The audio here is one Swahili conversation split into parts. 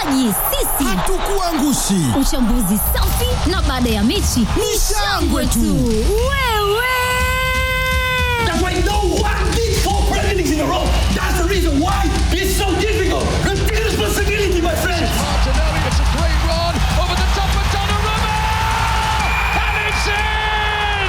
Wachezaji sisi Hatukuangushi. Uchambuzi safi na baada ya mechi ni shangwe tu. Wewe That's why no one did four Premier Leagues in a row. That's the reason why it's so difficult. Take responsibility, my friends. Martinelli, it's a great run over the top of Donnarumma! And it's in!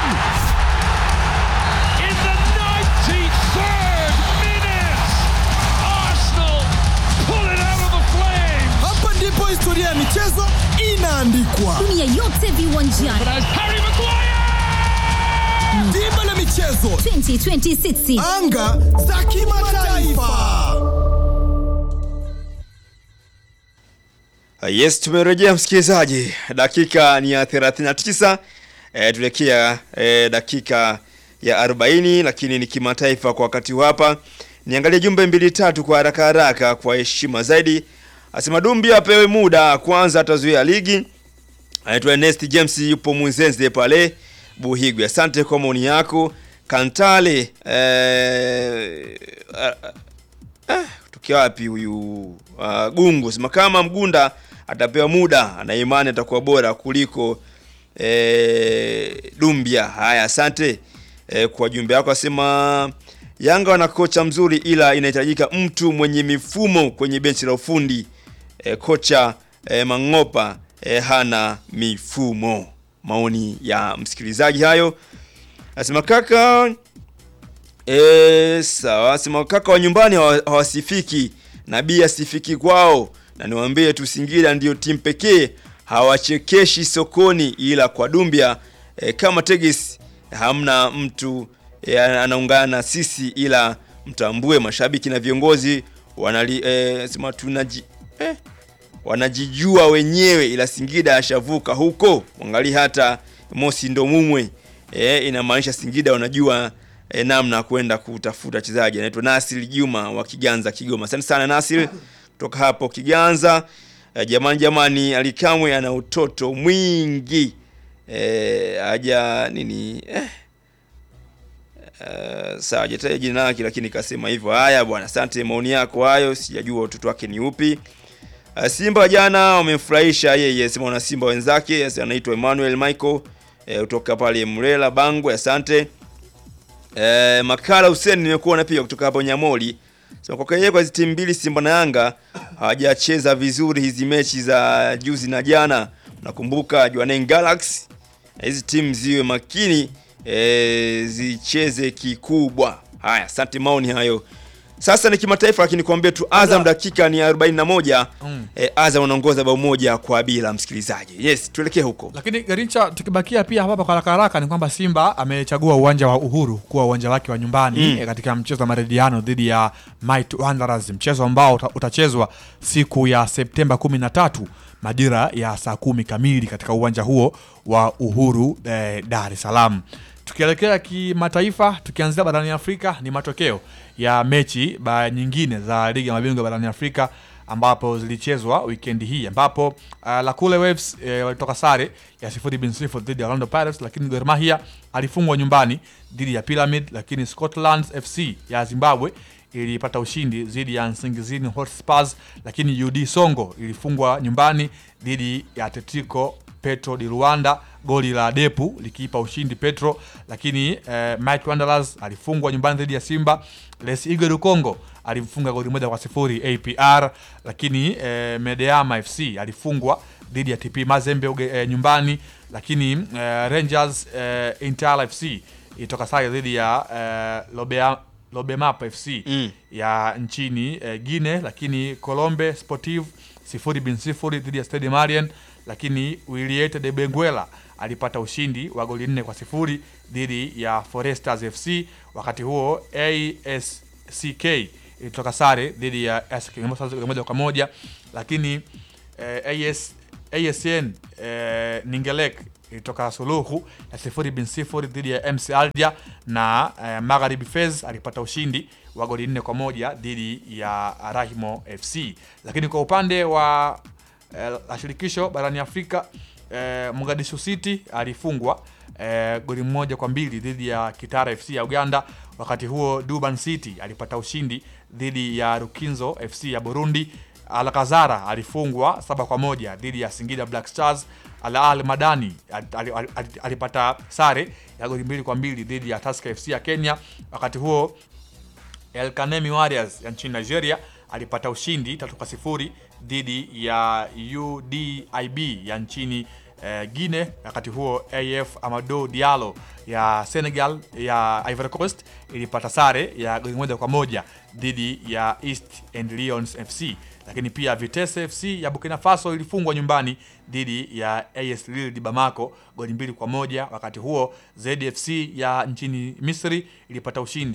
In the 93rd minute, Arsenal pull it out of the flames! Hapa ndipo historia ya michezo inaandikwa. dunia yote viwanjani But as Harry Maguire! Dimba la michezo, 2026 anga za kimataifa. Yes, tumerejea msikilizaji, dakika ni ya 39 e, tuelekea e, dakika ya 40, lakini ni kimataifa kwa wakati huu hapa. Niangalie jumbe mbili tatu kwa haraka haraka kwa heshima zaidi. Asema Dumbi apewe muda kwanza, atazuia ligi. Anaitwa Ernest James, yupo Munzenze pale Buhigwe. Asante kwa maoni yako. Kantale eh, eh, kutokea wapi huyu uh, Gungu sema kama Mgunda atapewa muda, ana imani atakuwa bora kuliko eh, Dumbia. Haya, asante eh, kwa jumbe yako. Asema Yanga wana kocha mzuri, ila inahitajika mtu mwenye mifumo kwenye benchi la ufundi. Eh, kocha eh, Mangopa eh, hana mifumo. Maoni ya msikilizaji hayo. Asema kaka E, sawa sema kaka wa nyumbani hawa- hawasifiki na bia asifiki kwao, na niwaambie tu Singida ndio timu pekee hawachekeshi sokoni, ila kwa Dumbia e, kama Tegis hamna mtu e, anaungana na sisi, ila mtambue mashabiki na viongozi wanali e, sema tunaji eh, wanajijua wenyewe, ila Singida ashavuka huko. Mwangalie hata Mosi ndo mumwe e, inamaanisha Singida wanajua e, namna ya kwenda kutafuta wachezaji. Anaitwa Nasir Juma wa Kiganza, Kigoma. Asante sana Nasir kutoka hapo Kiganza. E, jamani jamani, Alikamwe ana utoto mwingi e, aja nini eh, Uh, sawa hajataja jina lake lakini kasema hivyo. Haya bwana, asante maoni yako hayo, sijajua utoto wake ni upi. Uh, Simba jana wamemfurahisha yeye, sema wana Simba wenzake, yes, anaitwa Emmanuel Michael eh, kutoka pale Mrela Bangwe, asante. Eh, Makala Hussein nimekuona pia kutoka hapo Nyamoli. Sema kwa kweli kwa hizi timu mbili Simba na Yanga hawajacheza vizuri hizi mechi za juzi na jana. Nakumbuka Jwaneng Galaxy. Na Hizi timu ziwe makini eh, zicheze kikubwa. Haya, asante maoni hayo. Sasa ni kimataifa lakini kuambia tu Azam dakika ni 41. Mm. Eh, Azam wanaongoza bao moja kwa bila msikilizaji. Yes, tuelekee huko. Lakini Garincha, tukibakia pia hapa kwa haraka haraka ni kwamba Simba amechagua uwanja wa Uhuru kuwa uwanja wake wa nyumbani Mm. eh, katika mchezo wa marediano dhidi ya Might Wanderers, mchezo ambao uta- utachezwa siku ya Septemba 13 majira ya saa kumi kamili katika uwanja huo wa Uhuru eh, Dar es Salaam. Tukielekea kimataifa, tukianzia barani Afrika, ni matokeo ya mechi ba nyingine za ligi ya mabingwa barani Afrika ambapo zilichezwa wikendi hii ambapo uh, Lakule Waves eh, walitoka sare ya sifuri bin sifuri dhidi ya Orlando Pirates, lakini Gor Mahia alifungwa nyumbani dhidi ya Pyramid, lakini Scotland FC ya Zimbabwe ilipata ushindi dhidi ya Nsingizini Hotspurs, lakini UD Songo ilifungwa nyumbani dhidi ya Atletico Petro di Rwanda, goli la Depu likiipa ushindi Petro, lakini eh, Mike Wanderers alifungwa nyumbani dhidi ya Simba. Les Eagles du Congo alimfunga goli moja kwa sifuri APR, lakini eh, Medeama FC alifungwa dhidi ya TP Mazembe uge, eh, nyumbani, lakini eh, Rangers eh, Inter FC ilitoka sare dhidi ya eh, Lobea Lobemap FC Mm. ya nchini eh, Guinea, lakini Colombe Sportive sifuri bin sifuri dhidi ya Stade Malien, lakini Wiliete de Benguela alipata ushindi wa goli nne kwa sifuri dhidi ya Foresters FC. Wakati huo ASCK ilitoka sare dhidi ya ASEC Mimosas goli moja kwa moja, lakini eh, AS, ASN eh, Ningelek ilitoka suluhu ya sifuri bin sifuri dhidi ya MC Alger na eh, Magharibi Fez alipata ushindi wa goli nne kwa moja dhidi ya Rahimo FC. Lakini kwa upande wa eh, la shirikisho barani Afrika eh, Mogadishu City alifungwa eh, goli moja kwa mbili dhidi ya Kitara FC ya Uganda. Wakati huo Durban City alipata ushindi dhidi ya Rukinzo FC ya Burundi Alcazar alifungwa saba kwa moja dhidi ya Singida Black Stars. Al Ahly Madani al- al- al- al- alipata sare ya goli mbili kwa mbili dhidi ya Tusker FC ya Kenya. Wakati huo El Kanemi Warriors ya nchini Nigeria alipata ushindi tatu kwa sifuri dhidi ya UDIB ya nchini eh, Guinea. Wakati huo AF Amadou Diallo ya Senegal ya Ivory Coast ilipata sare ya goli moja kwa moja dhidi ya East and Lions FC. Lakini pia Vitesse FC ya Burkina Faso ilifungwa nyumbani dhidi ya AS Lille di Bamako goli mbili kwa moja. Wakati huo ZFC ya nchini Misri ilipata ushindi